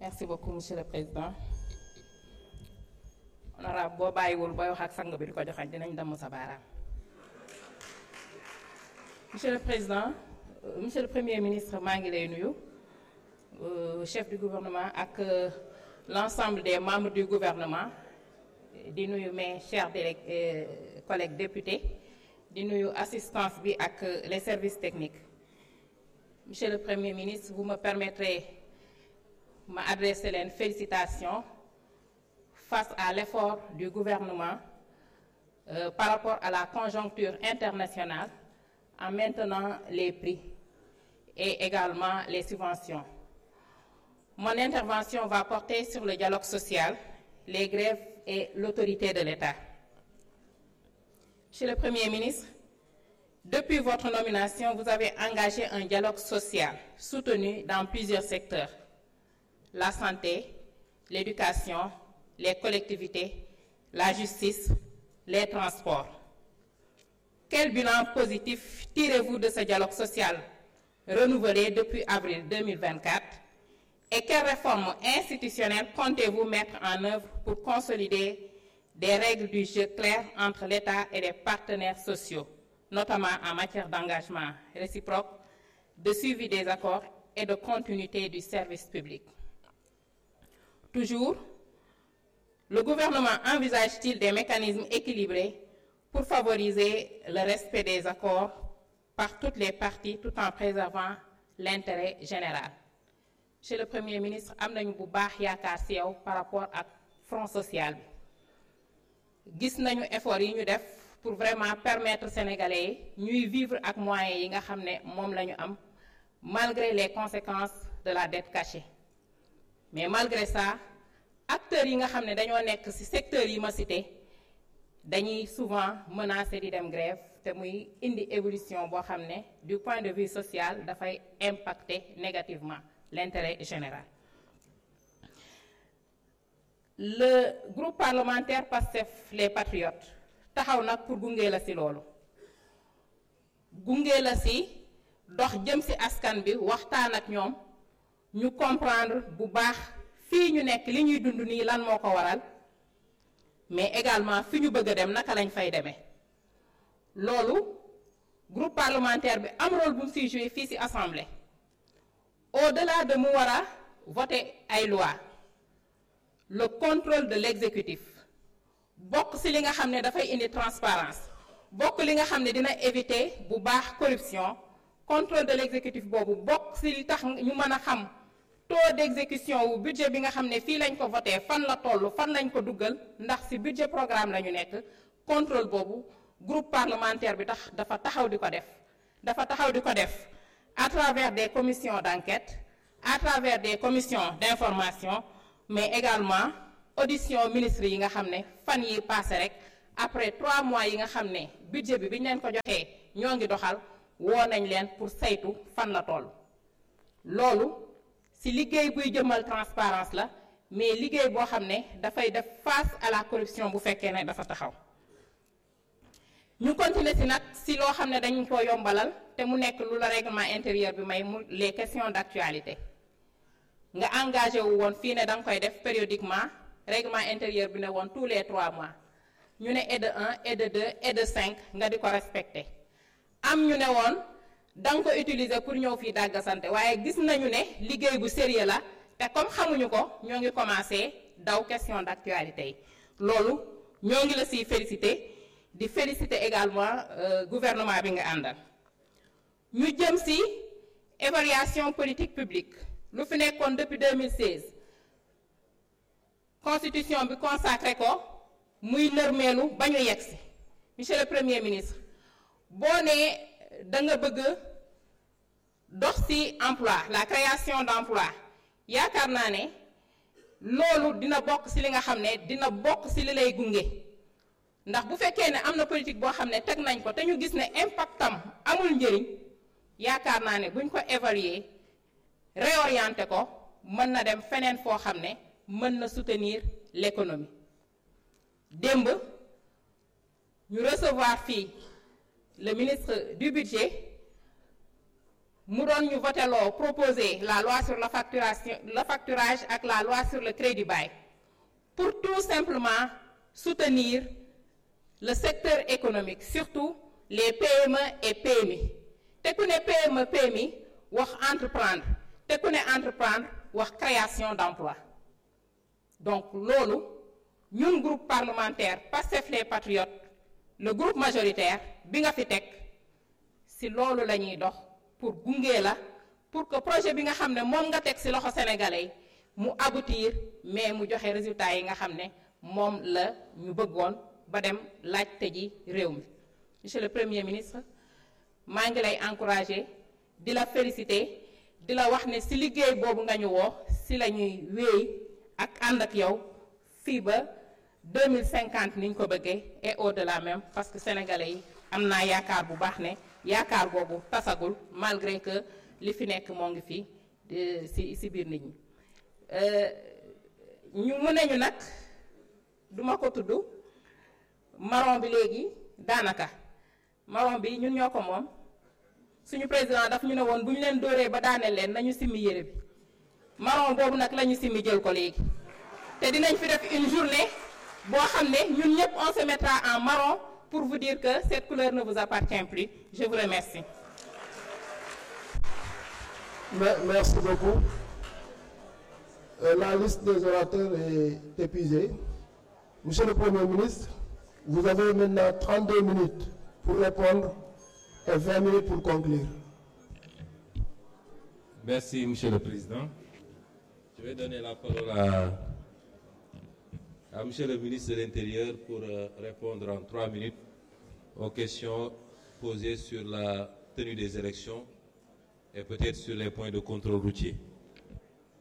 merci beaucoup monsieur le président honorable boo bàyyiwul booy wax ak sang bi di ko joxañ dinañ damm sa baaraam monsieur le président euh, monsieur le premier ministre maa ngi lay nuyu euh, chef du gouvernement ak euh, l'ensemble des membres du gouvernement di nuyu mes chers délég collègues députés di nuyu assistance bi ak les services techniques monsieur le premier ministre vous me permettrez ma adresser leen félicitations face à l'effort du gouvernement euh, par rapport à la conjoncture internationale en maintenant les prix et également les subventions. Mon intervention va porter sur le dialogue social, les grèves et l'autorité de l'État. Monsieur le Premier ministre, depuis votre nomination, vous avez engagé un dialogue social soutenu dans plusieurs secteurs la santé, l'éducation, les collectivités, la justice, les transports. Quel bilan positif tirez-vous de ce dialogue social renouvelé depuis avril 2024 et quelles réformes institutionnelles comptez-vous mettre en œuvre pour consolider des règles du jeu claires entre l'État et les partenaires sociaux, notamment en matière d'engagement réciproque, de suivi des accords et de continuité du service public? Toujours, le gouvernement envisage-t-il des mécanismes équilibrés pour favoriser le respect des accords par toutes les parties tout en préservant l'intérêt général? Monsieur le Premier ministre am nañu bu baax yaakaar ci yow par rapport ak front social bi gis nañu effort yi ñu def pour vraiment permettre sénégalais yi ñuy vivre ak moyens yi nga xam ne moom la ñu am malgré les conséquences de la dette cachée. mais malgré ça acteurs yi nga xam ne dañoo nekk ci secteurs yi ma cité dañuy souvent menacé di dem grève te muy indi évolution boo xam ne du point de vue social dafay impacter négativement l'intérêt général. le groupe parlementaire PASTEF les patriotes taxaw nag pour gunge la ci loolu gunge la ci dox jëm ci askan bi waxtaan ak ñoom. ñu comprendre bu baax fii ñu nekk li ñuy dund nii lan moo ko waral mais également fi ñu bëgg a dem naka lañ fay demee loolu groupe parlementaire bi am rôle bu mu siy joué fii ci assemblée au-delà de mu war a voter ay loi le contrôle de l'exécutif bokk ci li nga xam ne dafay indi transparence bokk li nga xam ne dina éviter bu baax corruption contrôle de l'exécutif boobu bokk ci li tax ñu mën a xam taux d'exécution wu budget bi nga xam ne fii lañ ko voté fan la toll fan lañ ko duggal ndax ci budget programme la ñu nekk contrôle boobu groupe parlementaire bi tax dafa taxaw di ko def dafa taxaw di ko def à travers des commissions d'enquête à travers des commissions d'information mais également audition ministre yi nga xam ne fan yi passé rek après trois mois yi nga xam ne budget bi bi ñu leen ko joxee ñoo ngi doxal woo nañ leen pour saytu fan la toll loolu ci liggéey buy jëmal transparence la mais liggéey boo xam ne dafay def face à la corruption bu fekkee ne dafa taxaw ñu continuer ci nag ci loo xam ne dañu ko yombalal te mu nekk lu la règlement intérieur bi may mu les questions d'actualité nga engagé wu woon fii ne da nga koy def périodiquement règlement intérieur bi ne woon tous les trois mois ñu ne et de un et de deux et de cinq nga di ko respecter am ñu ne woon da nga ko utiliser pour ñëw fii dàggasante waaye gis nañu ne liggéey bu sérieux la te comme xamuñu ko ñoo ngi commencé daw question d'actualité yi loolu ñoo ngi la siy féliciter di féliciter également euh, gouvernement bi nga àndal ñu jëm ci évaluation politique publique lu fi nekkoon depuis 2016 constitution bi consacré ko muy nërmeelu ba ñu yegsi monsieur le premier ministre boo nee da nga bëgg dox ci emploi la création d'emploi yaakaar naa ne loolu dina bokk ci li nga xam ne dina bokk ci li lay gunge ndax bu fekkee ne am na politique boo xam ne teg nañ ko te ñu gis ne impactam amul njëriñ yaakaar naa ne buñ ko évaluer réorienter ko mën na dem feneen foo xam ne mën na soutenir l'économie démb ñu recevoir fii le ministre du budget mu doon ñu voté loo proposer la loi sur la facturation le facturage ak la loi sur le crédit bail pour tout simplement soutenir le secteur économique surtout les PME et PMI te ku ne PME PMI wax entreprendre te ku ne entreprendre wax création d'emploi donc loolu ñun groupe parlementaire Pastef les Patriotes le groupe majoritaire bi nga fi teg ci loolu la ñuy dox pour gunge la pour que projet bi nga xam ne moom nga teg ci loxo sénégalais mu aboutir mais mu joxe résultats yi nga xam ne moom la ñu bëggoon ba dem laajte ji réew mi monsieur le premier ministre maa ngi lay encourager di la féliciter di la wax ne ci liggéey boobu nga ñu woo ci la ñuy wéy ak ànd ak yow fii ba 2050 ni ñu ko bëggee et au-delà même parce que sénégalais yi am naa yaakaar bu baax ne yaakaar boobu tasagul malgré que li fi nekk moo ngi fi ci ci biir nit ñi ñu mu ne ñu nag duma ko tudd marron bi léegi daanaka marron bi ñun ñoo ko moom suñu président daf ñu ne woon bu ñu leen dóoree ba daaneel leen nañu simmi yére bi marron boobu nag la ñu simmi jël ko léegi te dinañ fi def une journée boo xam ne ñun ñëpp on se mettra en marron pour vous dire que cette couleur ne vous appartient plus je vous remercie. Merci beaucoup. Euh, la liste des orateurs est épuisée. Monsieur le Premier ministre, vous avez maintenant 32 minutes pour répondre et 20 minutes pour conclure. Merci, Monsieur le Président. Je vais donner la parole à, à Monsieur le ministre de l'Intérieur pour euh, répondre en trois minutes aux questions posées sur la tenue des élections et peut-être sur les points de contrôle routier.